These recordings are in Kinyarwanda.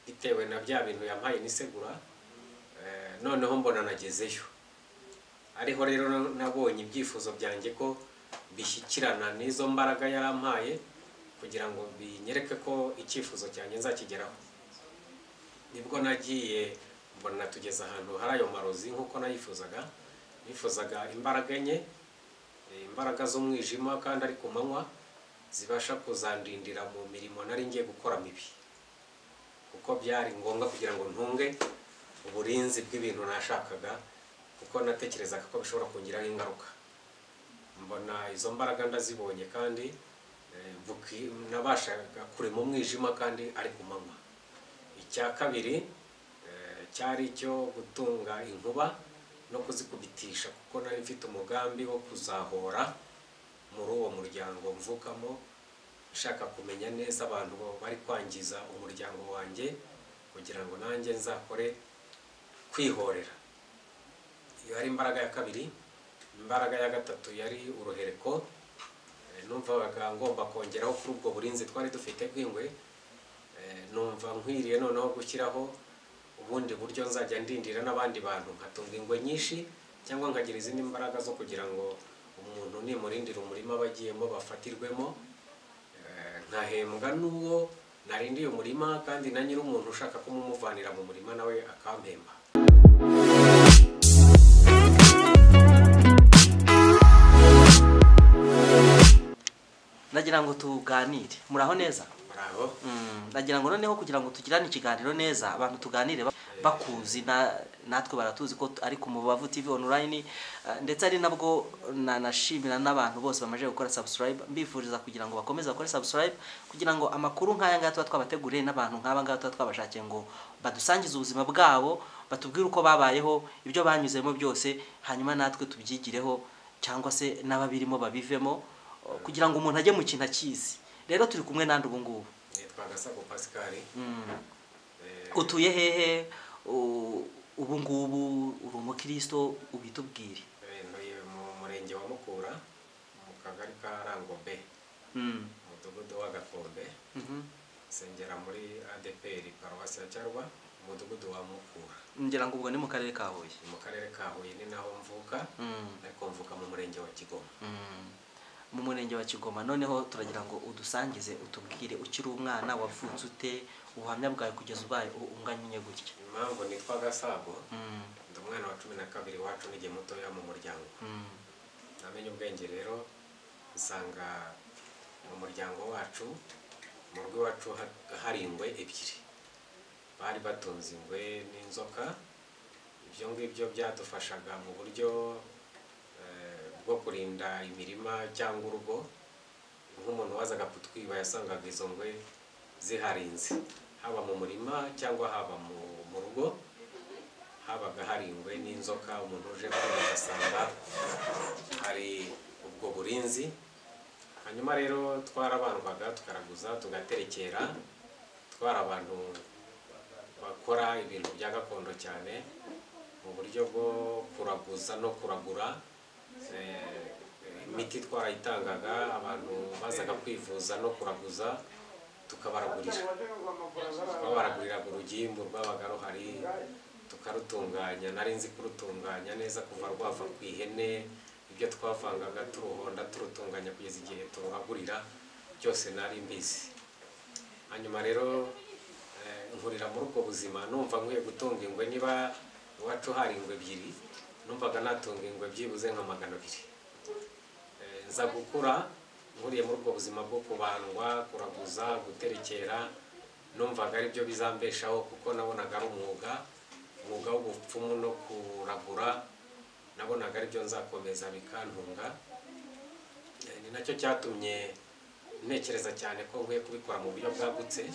bitewe na bya bintu yampaye n'isegura noneho mbona nagezeyo ariho rero nabonye ibyifuzo byanjye ko bishyikirana n'izo mbaraga yarampaye kugira ngo binyereke ko icyifuzo cyanjye nzakigeraho nibwo nagiye mbona tugeze ahantu hari ayo marozi nk'uko nayifuzaga nifuzaga imbaraga enye imbaraga z'umwijima kandi ari ku manywa zibasha kuzandindira mu mirimo nari ngiye gukora mibi kuko byari ngombwa kugira ngo ntunge uburinzi bw'ibintu nashakaga kuko natekerezaga ko bishobora kungiraho ingaruka mbona izo mbaraga ndazibonye kandi nabashaga kurema umwijima kandi ari ku manywa icya kabiri cyari icyo gutunga inkuba no kuzikubitisha kuko nari mfite umugambi wo kuzahora muri uwo muryango mvukamo nshaka kumenya neza abantu bari kwangiza umuryango wanjye kugira ngo nanjye nzakore kwihorera iyo ari imbaraga ya kabiri imbaraga ya gatatu yari uruhereko numvaga ngomba kongeraho kuri ubwo burinzi twari dufite bw'ingwe numva nkwiriye noneho gushyiraho ubundi buryo nzajya ndindira n'abandi bantu nkatunga ingwe nyinshi cyangwa nkagira izindi mbaraga zo kugira ngo umuntu nimurindira umurima bagiyemo bafatirwemo nkahembwa n'uwo narindiye umurima kandi na nyiri umuntu ushaka kumumuvanira mu murima nawe akampemba ndagira ngo tuganire muraho neza bravo ndagira ngo noneho kugira ngo tugirane ikiganiro neza abantu tuganire ba- bakuzi na- natwe baratuzi ko tu- ari ku mubavu tv online eh, ndetse ari nabwo nanashimira n'abantu bose bamaze gukora subscribe mbifuriza kugira ngo bakomeze bakore subscribe kugira ngo amakuru nk'aya ngaya tuba twabateguriye n'abantu nk'aba ngaba tuba twabashakiye ngo badusangize ubuzima bwabo batubwire uko babayeho ibyo banyuzemo byose hanyuma natwe tubyigireho cyangwa se n'ababirimo babivemo eh, kugira ngo umuntu ajye mu kintu akizi rero turi kumwe nandi ubu ngubu nitwa gasago pascal Eh, utuye hehe u- ubu ngubu uri umukristo ubitubwire eh, ntuye mu murenge wa mukura mu kagari ka rango b Mm. umudugudu wa gakombe Mhm. nsengera muri adpr paruwasi ya cyarwa umudugudu wa mukura ngira ngo ubwo ni mu karere ka huye ni mu karere ka huye ni naho mvuka Mm. ariko mvuka mu murenge wa kigoma Mm. mu murenge wa kigoma noneho turagira ngo udusangize utubwire ukiri umwana wavutse ute ubuhamya bwawe kugeza ubaye u- unganye gutya impamvu nitwa gasago Mm. ndi umwana wa cumi na kabiri wacu n'igihe mutoya mu muryango Mm. namenye ubwenge rero usanga mu muryango wacu mu rugo iwacu ha- hari ingwe ebyiri bari batunze ingwe n'inzoka ibyo ngibyo byadufashaga mu buryo eh, bwo kurinda imirima cyangwa urugo nk'umuntu wazaga kutwiba yasangaga izo ngwe ziharinze haba mu murima cyangwa haba mu, mu rugo habaga hari ingwe n'inzoka umuntu uje kwiba agasanga hari ubwo burinzi hanyuma rero twarabandwaga tukaraguza tugaterekera twari abantu bakora ibintu bya gakondo cyane mu buryo bwo kuraguza no kuragura eh, imiti twarayitangaga abantu bazaga kwivuza no kuraguza tukabaragurira twabaraguriraga urugimbu rwabaga ruhari tukarutunganya nari nzi kurutunganya neza kuva rwava ku ihene ibyo twavangaga turuhonda turutunganya kugeza igihe turuhagurira byose nari mbizi hanyuma rero eh, nkurira muri ubwo buzima numva nkwiye gutunga ingwe niba iwacu hari ingwe ebyiri numvaga natunga ingwe byibuze nka magana abiri Eh, nza gukura nkuriye muri ubwo buzima bwo kubandwa kuraguza guterekera numvaga ari byo bizambeshaho kuko nabonaga ari umwuga umwuga w'ubupfumu no kuragura nabonaga ari byo nzakomeza bikantunga Eh, ni nacyo cyatumye ntekereza cyane ko nkwiye kubikora mu buryo bwagutse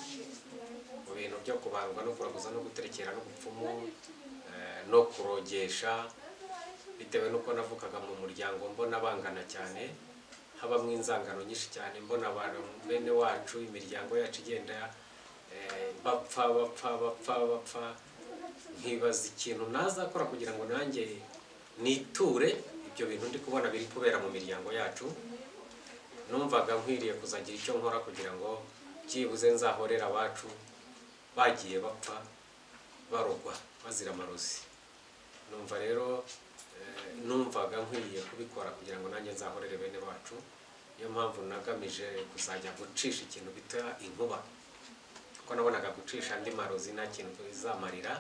mu bintu byo kubandwa no kuraguza no guterekera n'ubupfumu eh, no kurogesha bitewe n'uko navukaga mu muryango mbona bangana cyane habamo inzangano nyinshi cyane mbona abantu bene wacu imiryango yacu igenda eh, bapfa bapfa bapfa bapfa nkibaza ikintu nazakora kugira ngo nanjye niture ibyo bintu ndi kubona biri kubera mu miryango yacu numvaga nkwiriye kuzagira icyo nkora kugira ngo byibuze nzahorera abacu bagiye bapfa barogwa bazira amarozi numva rero eh, numvaga nkwiye kubikora kugira ngo nanjye nzahorere bene bacu niyo mpamvu nagamije kuzajya gucisha ikintu bita inkuba kuko nabonaga gucisha andi marozi nta kintu bizamarira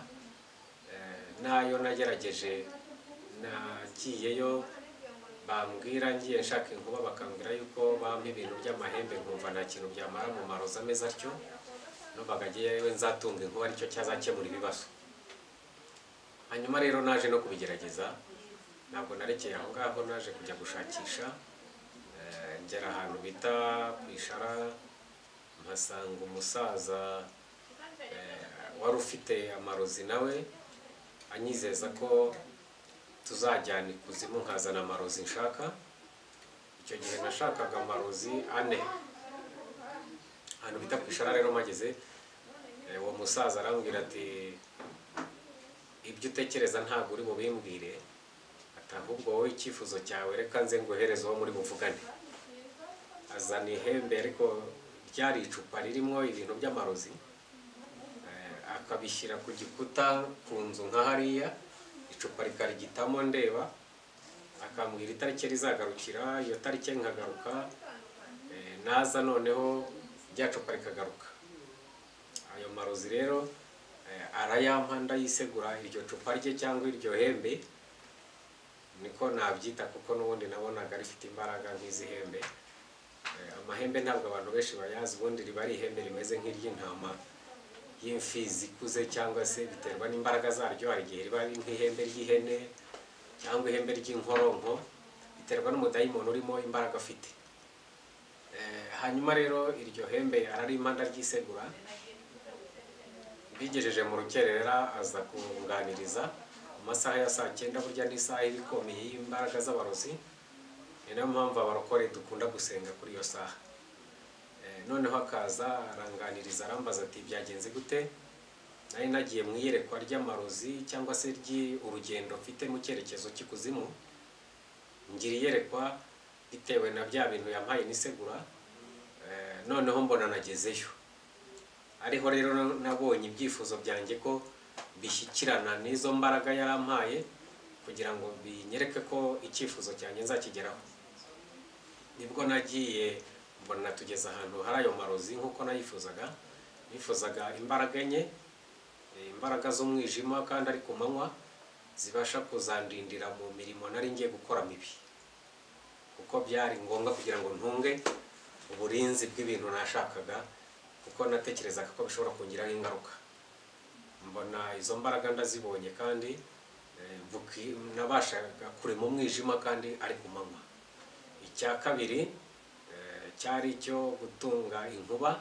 Eh, nayo nagerageje nagiyeyo bambwira ngiye nshaka inkuba bakambwira yuko bampa ibintu by'amahembe nkumva nta kintu byamara mu marozi ameze atyo numvaga agiyeyo nzatunga inkuba aricyo cyazakemura ibibazo hanyuma rero naje no kubigerageza ntabwo narekeye aho ngaho naje kujya gushakisha eh, ngera ahantu bita ku ishara mpasanga umusaza eh, wari ufite amarozi nawe anyizeza ko tuzajyana ikuzimu nkazana amarozi nshaka icyo gihe nashakaga amarozi ane ahantu bita ku ishara rero mageze eh, uwo musaza arambwira ati ibyo utekereza ntabwo uri bubimbwire ati ahubwo wowe icyifuzo cyawe reka nze nguhereze uwo muri buvugane azana ihembe ariko ryari icupa ririmo ibintu by'amarozi Eh, akabishyira ku gikuta ku nzu nka hariya icupa rikarigitamo ndeba akambwira itariki rizagarukira iyo tariki nkagaruka Eh, naza noneho rya cupa rikagaruka ayo marozi rero eh, arayampa ndayisegura iryo cupa rye cyangwa iryo hembe niko nabyita kuko n'ubundi nabonaga rifite imbaraga nk'izi hembe Eh, amahembe ntabwo abantu benshi bayazi ubundi riba ari ihembe rimeze nk'iry'intama y'imfizi ikuze cyangwa se biterwa n'imbaraga zaryo hari igihe riba ari nk'ihembe ry'ihene cyangwa ihembe ry'inkoronko biterwa n'umudayimoni urimo imbaraga afite Eh, hanyuma rero iryo hembe ararimpa ndaryisegura mbigejeje mu rukerera aza kunganiriza mu masaha ya saa cyenda burya n'isaha ibikomeye y'imbaraga z'abarozi ni nayo mpamvu abarokore dukunda gusenga kuri iyo saha Eh, noneho akaza aranganiriza arambaza ati byagenze gute nari nagiye mu iyerekwa ry'amarozi cyangwa se ry'urugendo mfite mu cyerekezo cy'ikuzimu ngira iyerekwa bitewe na bya bintu yampaye nisegura Eh, noneho mbona nagezeyo ariho rero nabonye ibyifuzo byanjye ko bishyikirana n'izo mbaraga yarampaye kugira ngo binyereke ko icyifuzo cyanjye nzakigeraho nibwo nagiye mbona tugeze ahantu hari ayo marozi nk'uko nayifuzaga nifuzaga imbaraga enye eh, imbaraga z'umwijima kandi ari ku manywa zibasha kuzandindira mu mirimo nari ngiye gukora mibi kuko byari ngombwa kugira ngo ntunge uburinzi bw'ibintu nashakaga kuko natekerezaga ko bishobora kungiraho ingaruka mbona izo mbaraga ndazibonye kandi eh, buki- nabashaga kurema umwijima kandi ari ku manywa icya kabiri eh, cyari icyo gutunga inkuba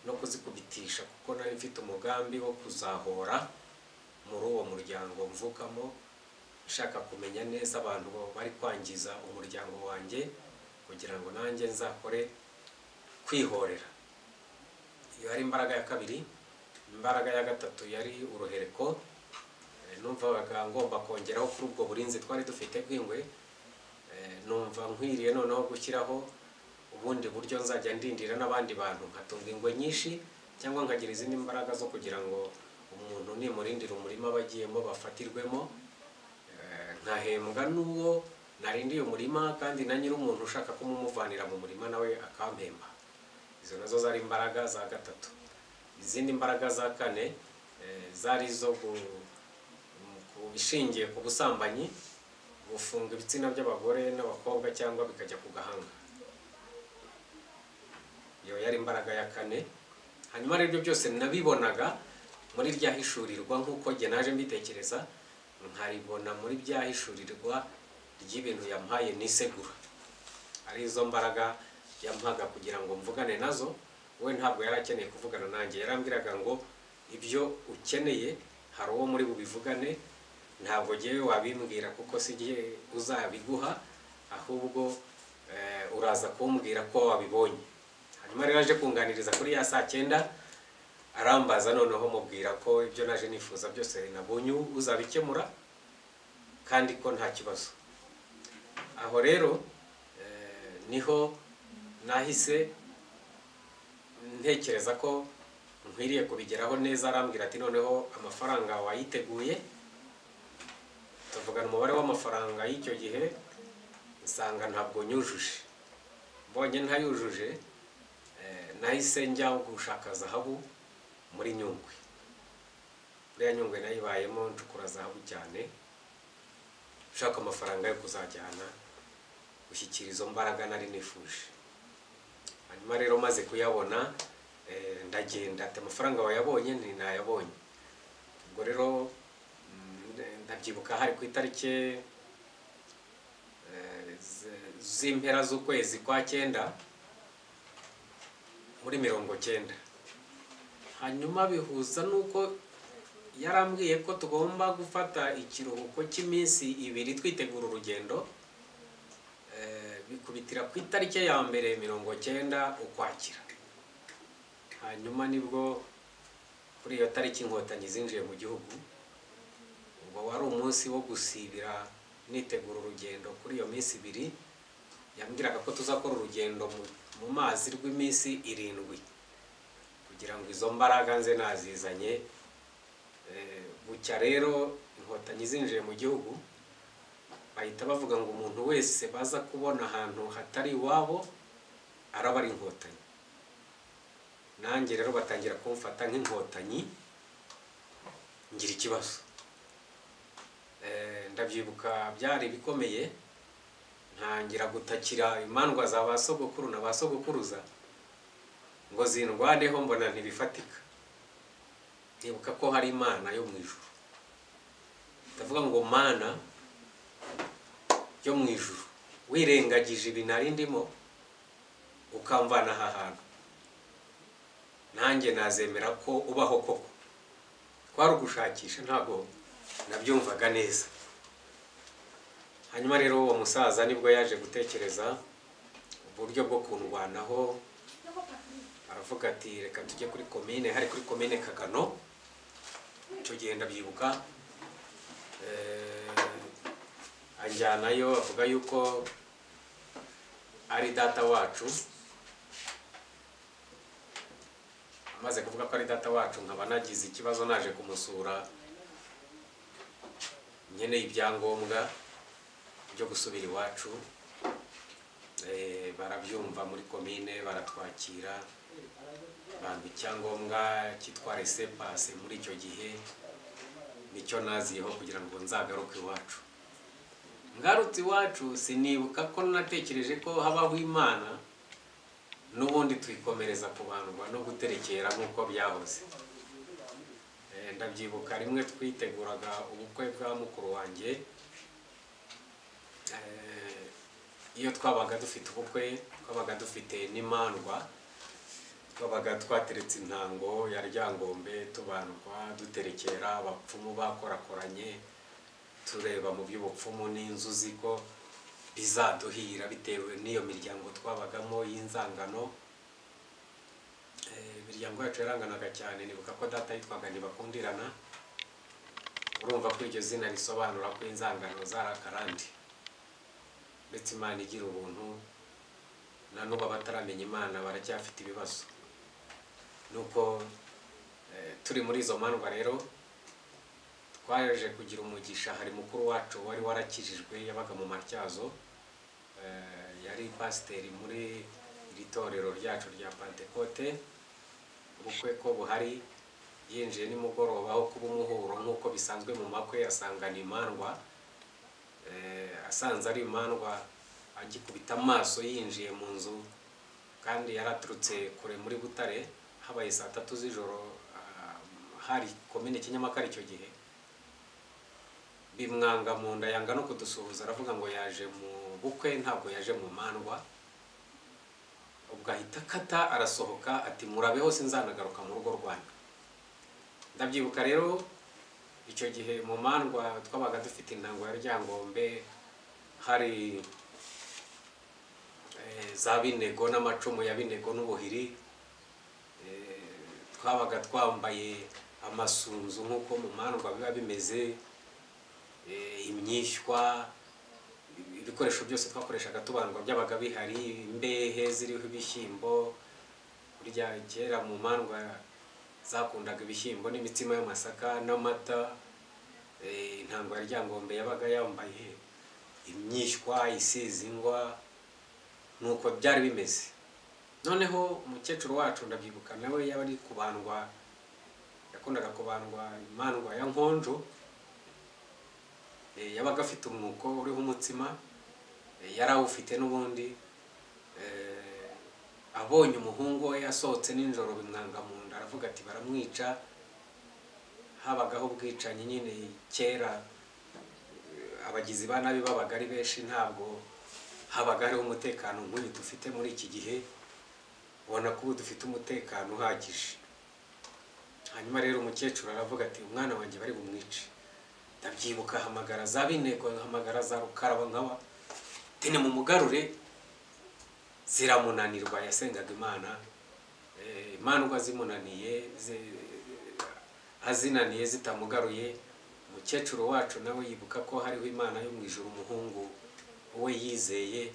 no kuzikubitisha kuko nari mfite umugambi wo kuzahora muri uwo muryango mvukamo nshaka kumenya neza abantu bari kwangiza umuryango wanjye kugira ngo nanjye nzakore kwihorera iyo ari imbaraga ya kabiri imbaraga ya gatatu yari uruhereko Eh, numvaga ngomba kongeraho kuri ubwo burinzi twari dufite bw'ingwe Eh, numva nkwiriye noneho gushyiraho ubundi buryo nzajya ndindira n'abandi bantu nkatunga ingwe nyinshi cyangwa nkagira izindi mbaraga zo kugira ngo umuntu nimurindira umurima bagiyemo bafatirwemo Eh, nkahembwa n'uwo narindiye umurima kandi na nyir'umuntu ushaka kumumuvanira mu murima nawe akampemba izo nazo zari imbaraga za gatatu izindi mbaraga za kane eh, zari izo gu- mu- ku- ishingiye ku busambanyi gufunga ibitsina by'abagore n'abakobwa cyangwa bikajya ku gahanga iyo yari imbaraga ya kane hanyuma rero ibyo byose nabibonaga muri rya hishurirwa nk'uko jye naje mbitekereza nkaribona muri rya hishurirwa ry'ibintu yampaye nisegura ari izo mbaraga yampaga kugira ngo mvugane nazo we ntabwo yari akeneye kuvugana nanjye yarambwiraga ngo ibyo ukeneye hari uwo muri bubivugane ntabwo ngewe wabimbwira kuko si jye uzabiguha ahubwo eh, uraza kumbwira ko wabibonye hanyuma rero aje kunganiriza kuri ya saa cyenda arambaza noneho mubwira ko ibyo naje nifuza byose nabonye uzabikemura kandi ko nta kibazo aho rero eh, niho nahise ntekereza ko nkwiriye kubigeraho neza arambwira ati noneho amafaranga wayiteguye tuvugana umubare w'amafaranga y'icyo gihe nsanga ntabwo nyujuje mbonye ntayujuje eh, nahise njya gushaka zahabu muri nyungwe buriya nyungwe nayibayemo ncukura zahabu cyane ushaka amafaranga yo kuzajyana gushyikira izo mbaraga nari nifuje hanyuma rero maze kuyabona eh, ndagenda ati amafaranga wayabonye nti nayabonye ubwo rero mm, ndabyibuka hari ku itariki eh, z- z'impera z'ukwezi kwa cyenda muri mirongo cyenda hanyuma bihuza n'uko yarambwiye ko tugomba gufata ikiruhuko cy'iminsi ibiri twitegura urugendo eh, bikubitira ku itariki ya mbere mirongo cyenda ukwakira hanyuma nibwo kuri iyo tariki inkotanyi zinjiye mu gihugu ubwo wari umunsi wo gusibira nitegura urugendo kuri iyo minsi ibiri yambwiraga ko tuzakora urugendo mu- mu mazi rw'iminsi irindwi kugira ngo izo mbaraga nze nazizanye Eh, bucya rero inkotanyi zinjiye mu gihugu bahita bavuga ngo umuntu wese baza kubona ahantu hatari iwabo araba ari inkotanyi nanjye rero batangira kumfata nk'inkotanyi ngira ikibazo Eh, ndabyibuka byari bikomeye ntangira gutakira imandwa za ba sogokuru na ba sogokuruza ngo zindwaneho mbona ntibifatika ntibuka ko hari imana yo mu ijuru ndavuga ngo mana yo mu ijuru wirengagije ibi nari ndimo ukamvana aha hantu nanjye nazemera ko ubaho koko twari ugushakisha ntabwo nabyumvaga neza hanyuma rero uwo musaza nibwo yaje gutekereza uburyo bwo kundwanaho aravuga ati reka tujye kuri komine hari kuri komine kagano icyo gihe ndabyibuka eh, anjyanayo avuga yuko ari data wacu amaze kuvuga ko ari data wacu nkaba nagize ikibazo naje kumusura nkeneye ibyangombwa byo gusubira iwacu Eh, barabyumva muri komine baratwakira bampa icyangombwa cyitwa resepase muri icyo gihe nicyo naziyeho kugira ngo nzagaruke iwacu ngarutse iwacu sinibuka ko natekereje ko habaho imana n'ubundi twikomereza kubandwa no guterekera nk'uko byahoze Eh, ndabyibuka rimwe twiteguraga ubukwe bwa mukuru wanjye Eh, iyo twabaga dufite ubukwe twabaga dufite n'imandwa twabaga twateretse intango ya ryangombe tubandwa duterekera abapfumu bakorakoranye tureba mu by'ubupfumu n'inzuzi ko bizaduhira bitewe n'iyo miryango twabagamo y'inzangano Eh, imiryango yacu yaranganaga cyane nibuka ko data yitwaga ntibakundirana urumva ko iryo zina risobanura ko inzangano zari akarande uretse imana igira ubuntu na n'ubu abataramenya imana baracyafite ibibazo nuko eh, turi muri izo mandwa rero twaje kugira umugisha hari mukuru wacu wari warakijijwe yabaga mu matyazo eh, yari pasiteri muri iri torero ryacu rya pantekote ubukwe ko buhari yinjiye nimugoroba aho kuba umuhuro nk'uko bisanzwe mu makwe asangana imandwa eh, asanze ari imandwa agikubita amaso yinjiye mu nzu kandi yaraturutse kure muri butare habaye saa tatu z'ijoro ah, hari komine kinyamakara icyo gihe bimwanga mu nda yanga no kudusuhuza aravuga ngo yaje mu bukwe ntabwo yaje mu mandwa ubwo ahita akata arasohoka ati murabeho sinzanagaruka mu rugo rwanyu ndabyibuka rero icyo gihe mu mandwa twabaga dufite intango ya ryangombe hari eh, za binego n'amacumu ya binego n'ubuhiri Eh, twabaga twambaye amasunzu nk'uko mu mandwa biba bimeze eh, imyishywa ibikoresho byose twakoreshaga tubandwa byabaga bihari imbehe ziriho ibishyimbo burya kera mu mandwa zakundaga ibishyimbo n'imitsima y'amasaka n'amata eh, intambara ryangombe yabaga yambaye imyishywa isize ingwa nuko byari bimeze noneho umukecuru wacu ndabyibuka nawe yaba ari kubandwa yakundaga kubandwa imandwa ya nkonjo Eh, yabaga afite umwuko uriho umutsima Eh, yari awufite n'ubundi Eh, abonye umuhungu we yasohotse nijoro bimwanga mu nda aravuga ati baramwica habagaho ubwicanyi nyine kera eh, abagizi ba nabi babaga ari benshi ntabwo habaga hariho umutekano nk'uyu dufite muri iki gihe ubona ko ubu dufite umutekano uhagije hanyuma rero umukecuru aravuga ati umwana wanjye bari bumwice ndabyibuka ahamagara za binteko ahamagara za rukaraba nkaba tene mu mugarure ziramunanirwa yasengaga imana Eh, imandwa zimunaniye zi- azinaniye zitamugaruye umukecuru wacu nawe yibuka ko hariho imana yo mu ijuru umuhungu we yizeye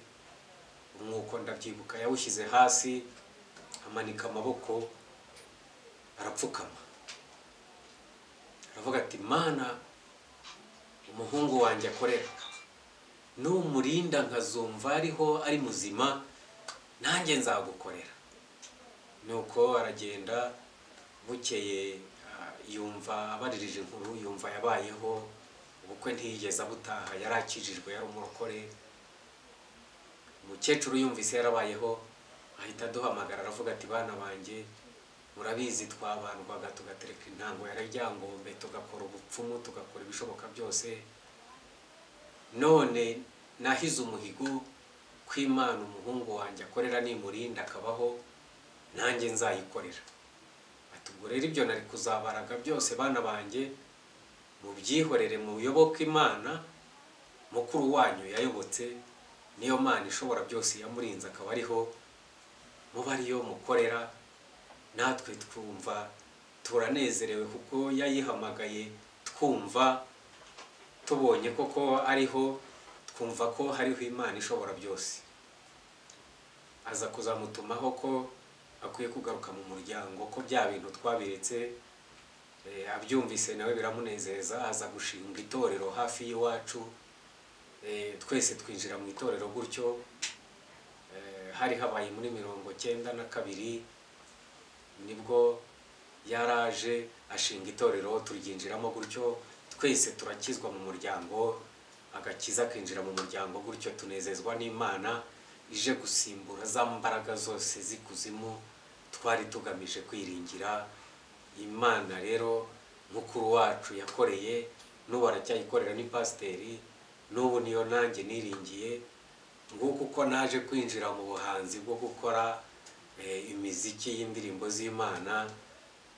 umwuko ndabyibuka yawushyize hasi amanika amaboko arapfukama aravuga ati mana umuhungu wanjye akorera numurinda nkazumva ariho ari muzima nanjye nzagukorera nuko aragenda bukeye ah, yumva abaririje inkuru yumva yabayeho ubukwe ntiyigeze abutaha yari akijijwe yari umurokore umukecuru yumvise yarabayeho ahita aduhamagara aravuga ati bana banjye murabizi twabandwaga tugatereka intango ya ryangombe tugakora ubupfumu tugakora ibishoboka byose none nahize umuhigo kw'imana umuhungu wanjye akorera nimurinda akabaho nanjye nzayikorera ati ubwo rero ibyo nari kuzabaraga byose bana banjye mubyihorere muyoboke imana mukuru wanyu yayobotse niyo mana ishobora byose yamurinze akaba ariho muba ariyo mukorera natwe twumva turanezerewe kuko yayihamagaye twumva tubonye koko ariho twumva ko hariho imana ishobora byose aza kuzamutumaho ko akwiye kugaruka mu muryango ko bya bintu twabiretse eh, abyumvise nawe biramunezeza aza gushinga itorero hafi y'iwacu eh, twese twinjira mu itorero gutyo eh, hari habaye muri mirongo cyenda na kabiri nibwo yaraje ashinga itorero turyinjiramo gutyo twese turakizwa mu muryango agakiza akinjira mu muryango gutyo tunezezwa n'imana ije gusimbura za mbaraga zose z'ikuzimu twari tugamije kwiringira imana rero mukuru wacu yakoreye n'ubu aracyayikorera ni pasiteri n'ubu niyo nanjye niringiye nguko uko naje kwinjira mu buhanzi bwo gukora eh, imiziki y'indirimbo z'imana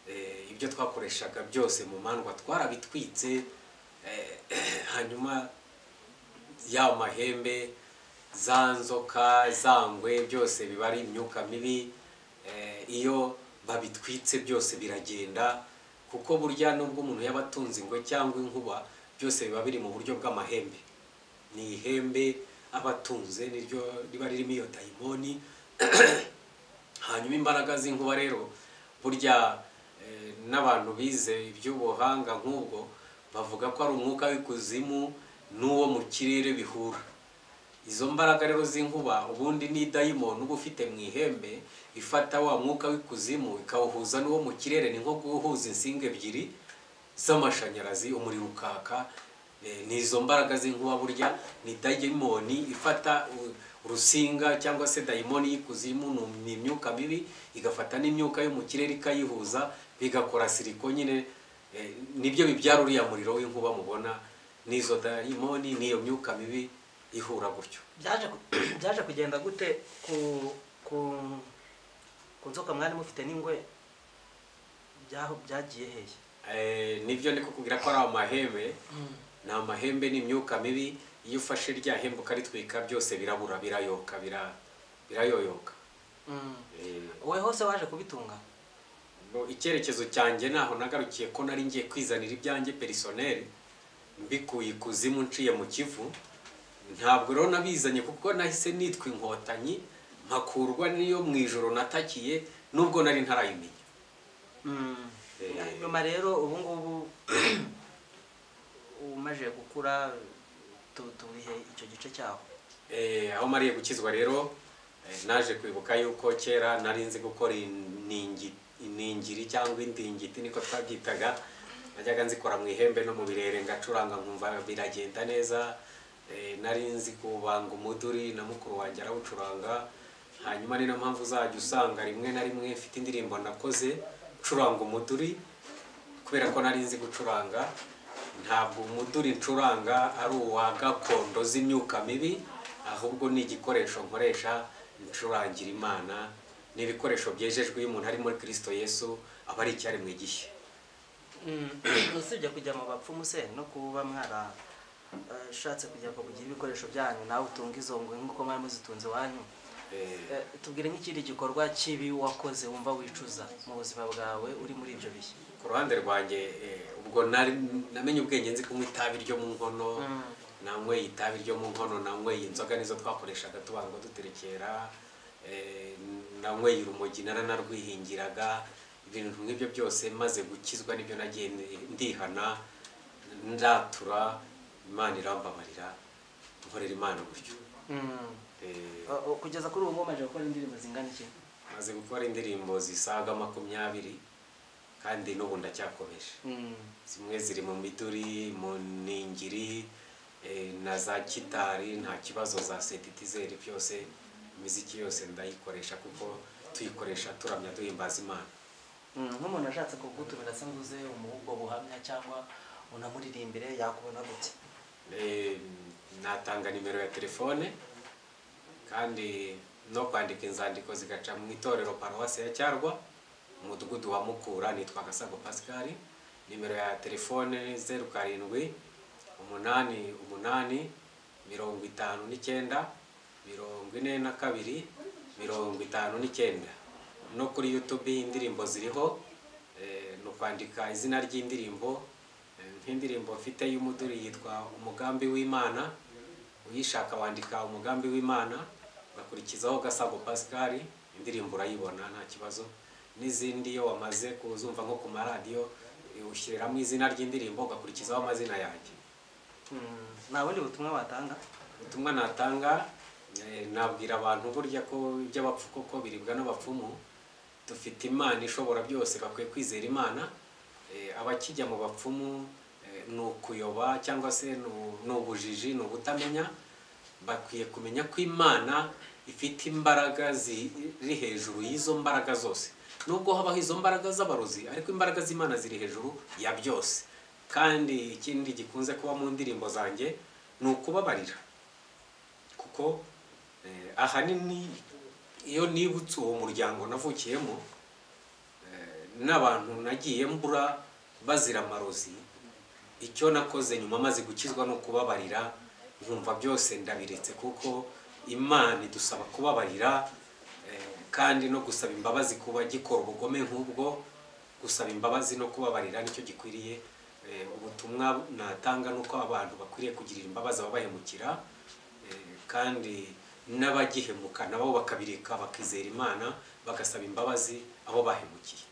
eh, ibyo twakoreshaga byose mu mandwa twarabitwitse eh, hanyuma ya mahembe za nzoka za ngwe byose biba ari imyuka mibi eh, iyo babitwitse byose biragenda kuko burya nubwo umuntu yaba atunze ingwe cyangwa inkuba byose biba biri mu buryo bw'amahembe ni ihembe aba atunze niryo riba ririmo iyo dayimoni hanyuma imbaraga z'inkuba rero burya eh, n'abantu bize iby'ubuhanga nk'ubwo bavuga ko ari umwuka w'ikuzimu n'uwo mu kirere bihura izo mbaraga rero z'inkuba ubundi ni dayimoni uba ufite mu ihembe ifata wa mwuka w'ikuzimu ikawuhuza n'uwo mu kirere ni nko guhuza insinga ebyiri z'amashanyarazi umuriro ukaka Eh, ni izo mbaraga z'inkuba burya ni dayimoni ifata u- urusinga cyangwa se dayimoni y'ikuzimu ni- ni imyuka mibi igafata n'imyuka yo mu kirere ikayihuza bigakora siriko nyine eh, nibyo bibyara uriya muriro w'inkuba mubona n'izo dayimoni n'iyo myuka mibi ihura gutyo byaje ku- byaje kugenda gute ku ku ku nzoka mwari mufite n'ingwe byaho byagiye hehe Eh, nibyo ndi kukubwira ko ari amahembe ni amahembe n'imyuka mibi iyo ufashe rya hembe ukaritwika byose birabura birayoka bira- birayoyoka Eh, wowe hose waje kubitunga Bo, icyerekezo cyanjye naho nagarukiye ko nari ngiye kwizanira ibyanjye perisoneri mbikuye ikuzimu nciye mu kivu ntabwo rero nabizanye kuko nahise nitwa inkotanyi mpakurwa n'iyo mu ijoro natakiye nubwo nari ntarayimenya Mm. nyuma rero ubu ngubu umaze gukura tu- turihe icyo gice cyaho Eh, aho mariye gukizwa rero eh, naje kwibuka yuko kera nari nzi gukora iningi- iningiri cyangwa indingiti niko twabyitaga najyaga nzikora mu ihembe no mu birere ngacuranga nkumva biragenda neza Eh, nari nzi kubanga umuduri na mukuru wanjye arawucuranga hanyuma ni na mpamvu uzajya usanga rimwe na rimwe mfite indirimbo nakoze ncuranga umuduri kubera ko nari nzi gucuranga ntabwo umuduri ncuranga ari uwa gakondo z'imyuka mibi ahubwo ni igikoresho nkoresha ncurangira imana ni ibikoresho byejejwe iyo umuntu ari muri kirisito yesu aba ari icyaremwe gishya usibye kujya mu bapfumu se no kuba mwarashatse kujya kugira ibikoresho byanyu nawe utunga izo ngwe nk'uko mwari muzitunze iwanyu Eh, Eh, tubwire nk'ikindi gikorwa kibi wakoze wumva wicuza mu buzima bwawe uri muri ibyo bihe ku ruhande rwanjye eh, ubwo nari- namenye ubwenge nzi kunywa itabi ryo mu nkono nanyweye itabi ryo mu nkono nanyweye inzoga nizo twakoreshaga tubanza duterekera eh, nanyweye urumogi naranarwihingiraga ibintu nk'ibyo byose maze gukizwa nibyo nagiye ndihana ndatura imana irambabarira nkorera imana uburyo Mm. Eh, Eh, eh, kugeza kuri ubu ngubu umaze gukora indirimbo zingana iki maze gukora indirimbo zisaga makumyabiri kandi n'ubu ndacyakomeje Mm. zimwe ziri mu miduri mu ningiri eh, na za kitari nta kibazo za sentetizeri byose imiziki yose ndayikoresha kuko tuyikoresha turamya duhimbaza imana Mm, nk'umuntu ashatse kugutumira se ngo uze umuhe ubwo buhamya cyangwa unamuririmbire yakubona gute Eh, natanga nimero ya telefone kandi no kwandika inzandiko zigaca mu itorero paruwasi ya cyarwa umudugudu wa mukura nitwa gasago pascal nimero ya telefone zeru karindwi umunani umunani mirongo itanu n'icyenda mirongo ine na kabiri mirongo itanu n'icyenda no kuri youtube indirimbo ziriho eh, ni ukwandika izina ry'indirimbo Eh, nk'indirimbo mfite y'umuduri yitwa umugambi w'imana uyishaka wandika umugambi w'imana ugakurikizaho gasago pascal indirimbo urayibona nta kibazo n'izindi iyo wamaze kuzumva nko ku maradiyo eh, ushyiriramo izina ry'indirimbo ugakurikizaho amazina yanjye Mm, nta bundi butumwa watanga ubutumwa natanga eh, nabwira abantu burya ko iby'abapfu koko biribwa n'abapfumu dufite imana ishobora byose bakwiye kwizera imana Eh, abakijya mu bapfumu eh, ni ukuyoba cyangwa se ni u- ni ubujiji ni ubutamenya bakwiye kumenya ko imana ifite imbaraga ziri hejuru y'izo mbaraga zose nubwo habaho izo mbaraga z'abarozi ariko imbaraga z'imana ziri hejuru ya byose kandi ikindi gikunze kuba mu ndirimbo zanjye ni ukubabarira kuko eh, ahanini iyo nibutse uwo muryango navukiyemo eh, n'abantu nagiye mbura bazira amarozi icyo nakoze nyuma maze gukizwa no kubabarira nkumva byose ndabiretse kuko imana idusaba kubabarira eh, kandi no gusaba imbabazi ku bagikora ubugome nk'ubwo gusaba imbabazi no kubabarira nicyo gikwiriye Eh, ubutumwa natanga ni uko abantu bakwiriye kugirira imbabazi ababahemukira Eh, kandi n'abagihemuka nabo bakabireka bakizera imana bagasaba imbabazi abo bahemukiye